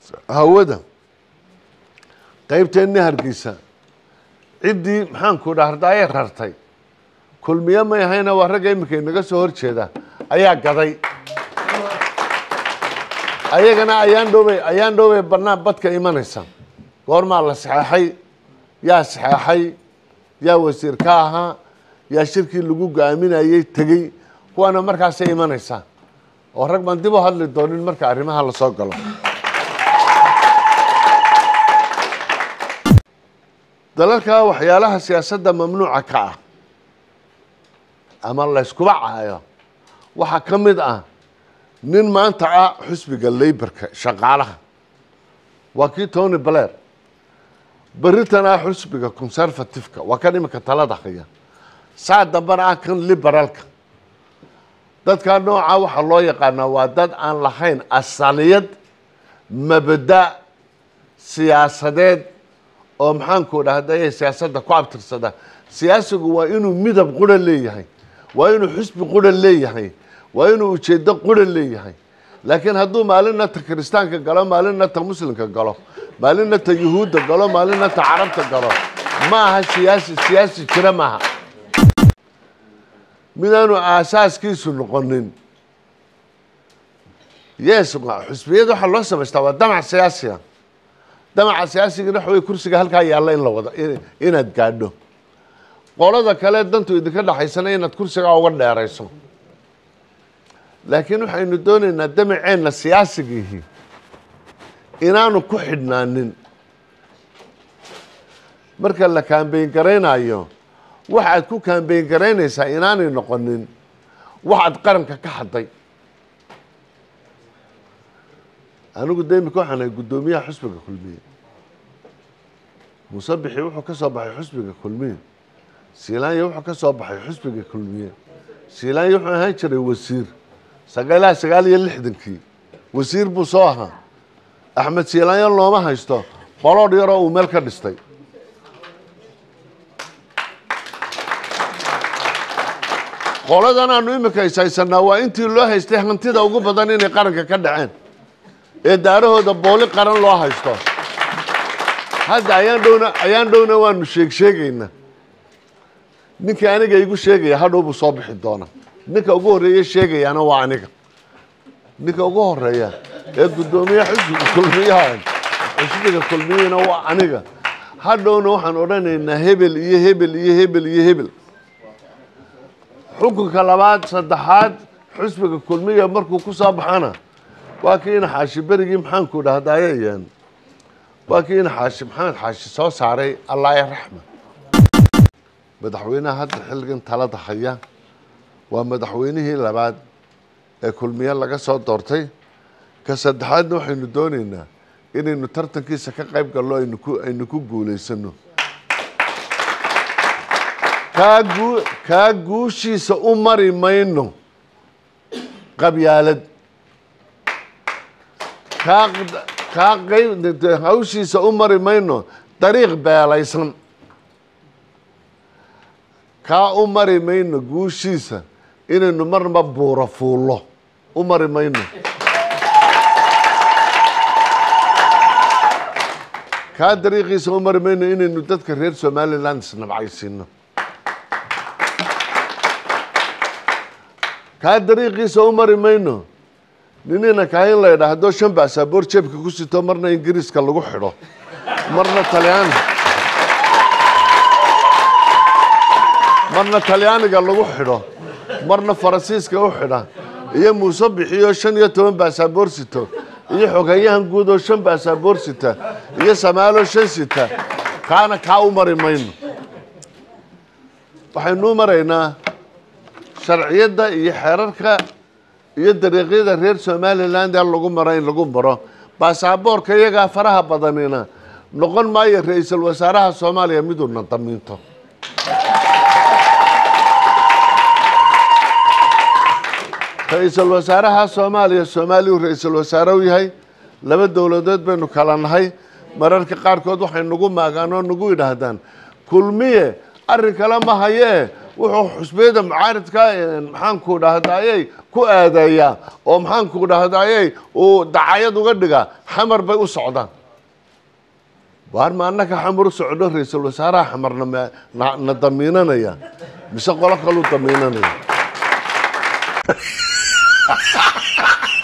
hawada qaybteenni hargeysa ciddii maxaanku dhahdaye rartay kulmiye may ahayna waa ragga iminka inaga soo hor jeeda ayaa gaday ayagana ayaan dhowbay ayaan dhowbay bannaan badka imanaysa goormaa la saxeexay yaa saxeexay yaa wasiir ka ahaa yaa shirkii lagu go-aaminayey tegey kuwaana markaasay imanaysaa oo rag baan dib u hadli doonin marka arrimaha la soo galo dalalka waxyaalaha siyaasadda mamnuuca ka ah ama layskuba caayo waxaa ka mid ah nin maanta ah xusbiga leybarka shaqaalaha waa kii tony blair beritan ah xusbiga conservativeka waa kan iminka talada haya saa dambana ah kan liberaalka dadkaa nooca waxaa loo yaqaanaa waa dad aan lahayn asaliyad mabada siyaasadeed oo maxaanku dhahday siyaasadda ku abtirsada siyaasigu waa inuu midab qura leeyahay waa inuu xusbi qura leeyahay waa inuu ujeedo qura leeyahay laakiin hadduu maalinna ta kiristaanka galo maalinna ta muslimka galo maalinna ta yuhuudda galo maalinna ta carabta galo ma aha siyaasi siyaasi jira maaha midaanu aasaaskiisu noqonin yes xusbiyada waxaa loo samaystaa waa damac siyaasiga damaca siyaasigana waxa wey kursiga halkaa yaalla in la wado inaad gaadho qolada kale dantu idinka dhexaysana inaad kursigaa uga dheerayso laakiin waxaynu doonaynaa damaceenna siyaasigiihi inaanu ku xidhnaanin marka la kaambeyn garaynayo waxaad ku kaambeyn garaynaysaa inaanay noqonin waxaad qaranka ka hadday anigu de imika waxaan ahay guddoomiyaha xusbiga kulmiye musabixi wuxuu ka soo baxay xusbiga kulmiye siilaanya wuxuu ka soo baxay xusbiga kulmiye siilaanya wuxuu ahaan jiray wasiir sagaalaha sagaal iyo lixdankii wasiir buu soo ahaa axmed siilaanyo looma haysto qoloodh yaroo uu meel ka dhistay qoladan aanu imika ishaysanaa waa intii loo haystay hantida ugu badan inay qaranka ka dhaceen ee daarahooda booli qaran loo haysto hadda ayaan dhowna ayaan dhowna waanu sheeg sheegaynaa ninkii aniga igu sheegaya hadhow buu soo bixi doona ninka ugu horreeye sheegayaana waa aniga ninka ugu horeeya ee guddoomiye xusbiga kulmiyaha xusbiga kulmiyana waa aniga hadhowna waxaan odhanaynaa hebel iyo hebel iyo hebel iyo hebel xukunka labaad saddexaad xusbiga kulmiya markuu ku soo baxana waa kii ina xaashi berigii maxaanku dhahdayeen waa kii ina xaashi maxamed xaashi soo saaray allaaya raxma madaxweynaha hadda xilligan talada haya waa madaxweynihii labaad ee kulmiye laga soo doortay ka saddexaadna waxaynu doonaynaa inaynu tartankiisa ka qayb gallo aynu ku aynu ku guulaysano kaa guu kaa guushiisa u mari mayno qabyaalad kaa kaa qayb hawshiisa u mari mayno dariiq beelaysan kaa u mari mayno guushiisa inaynu marnaba buuro fuullo u mari mayno kaa dariiqiisa u mari mayno inaynu dadka reer somaliland isnabcaysiino kaa dariiqiisa u mari mayno ninina kaahin la ydhaa haddoo shan baasaboor jeebka ku sito marna ingiriiska lagu xidho marna talyaani marna talyaaniga lagu xidho marna faransiiska u xidha iyo muuse bixiyo shan iyo toban baasaboor sito iyo xogeyahan guud oo shan baasaboor sita iyo samaalo shan sita kaana kaa u mari mayno waxaynu u maraynaa sharciyadda iyo xeerarka iyo dariiqyada reer somaliland ee lagu maro in lagu maro baasaboorka iyagaa faraha badanina noqon maayo ra-iisul wasaaraha soomaaliya miduuna damiinto ra-iisul wasaaraha soomaaliya soomaaliyu ra-iisul wasaare u yahay laba dowladood baynu kala nahay mararka qaarkood waxay nagu maagaan oo nagu yidhaahdaan kulmiye arrin kale ma hayee wuxuu xusbiyada mucaaridka maxaanku dhahdayey ku aadeeyaa oo maxaanku dhahdayey uu dacayad uga dhigaa xamar bay u socdaan waar ma annaka xamar u socdo ra-iisul wasaaraha xamarna ma- na na damiinanaya mise qolo kaluu damiinanaya